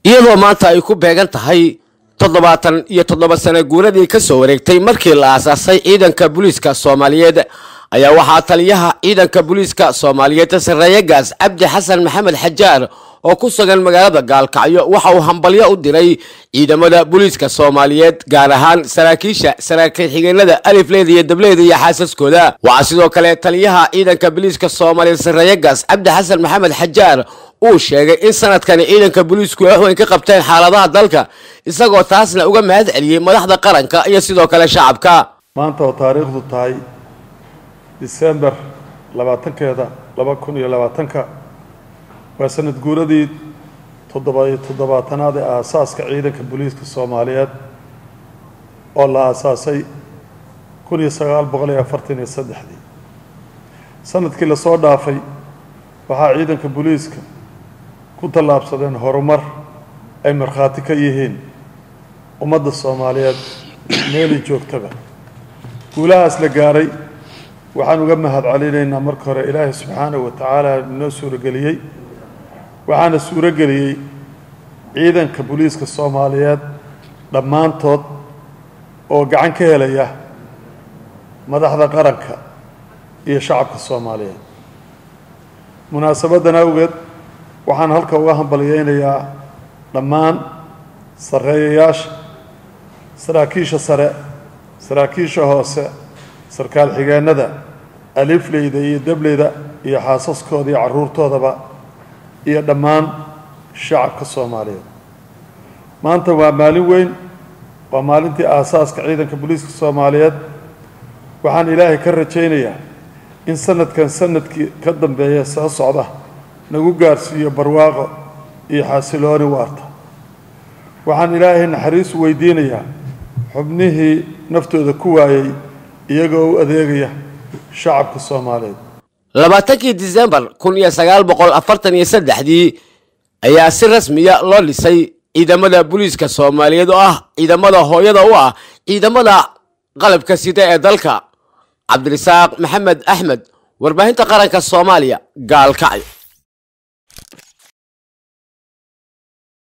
iyadoo maanta ay ku beegan tahay toddobaatan iyo toddoba sano guuradii ka soo wareegtay markii la aasaasay ciidanka booliiska soomaaliyeed ayaa waxaa taliyaha ciidanka booliiska soomaaliyeed sarreeye gaas cabdi xasan maxamed xajaar oo ku sugan magaalada gaalkacyo waxa uu hambalyo u diray ciidamada booliiska soomaaliyeed gaar ahaan saraakiisha saraakiil xigeenada alifleyda iyo dableyda iyo xaasaskooda waxaa sidoo kale taliyaha ciidanka booliiska soomaaliyeed sarreeye gaas cabdi xasan maxamed xajaar uu sheegay in sanadkani ciidanka booliisku wax weyn ka qabteen xaaladaha dalka isagoo taasna uga mahad celiyey madaxda qaranka iyo sidoo kale shacabka maanta oo taariikhdu tahay disembar labaatankeeda laba kun iyo labaatanka waa sanad guuradii toddoba-iyo toddobaatanaad ee aasaaska ciidanka booliiska soomaaliyeed oo la aasaasay kun iyo sagaal boqol iyo afartan iyo saddexdii sanadkii lasoo dhaafay waxaa ciidanka booliiska ku tallaabsadeen horumar ay markhaati ka yihiin ummadda soomaaliyeed meelay joogtaba guulahaas la gaaray waxaan uga mahad celinaynaa marka hore ilaahay subxaanahu wa tacaala inoo suurageliyey waxaana suurageliyey ciidanka booliiska soomaaliyeed dhammaantood oo gacan ka helaya madaxda qaranka iyo shacabka soomaaliyeed munaasabaddan awgeed waxaan halka uga hambalyeynayaa dhammaan sarreeyayaasha saraakiisha sare saraakiisha hoose sarkaal xigeenada alifleyda iyo dableyda iyo xaasaskooda iyo carruurtoodaba iyo dhammaan shacabka soomaaliyeed maanta waa maalin weyn waa maalintii aasaaska ciidanka booliiska soomaaliyeed waxaan ilaahay ka rajaynayaa in sanadkan sanadkii ka dambeeya soo socda nagu gaarsiiyo barwaaqo iyo xasilooni waarta waxaan ilaahay naxariis weydiinayaa xubnihii naftooda ku waayey iyagoo u adeegaya shacabka soomaaliyeed labaatankii disembar kun iyo sagaal boqol afartan iyo saddexdii ayaa si rasmiya loo dhisay ciidamada booliiska soomaaliyeed oo ah ciidamada hooyada u ah ciidamada qalabka sida ee dalka cabdirasaaq maxamed axmed warbaahinta qaranka soomaaliya gaalkacyo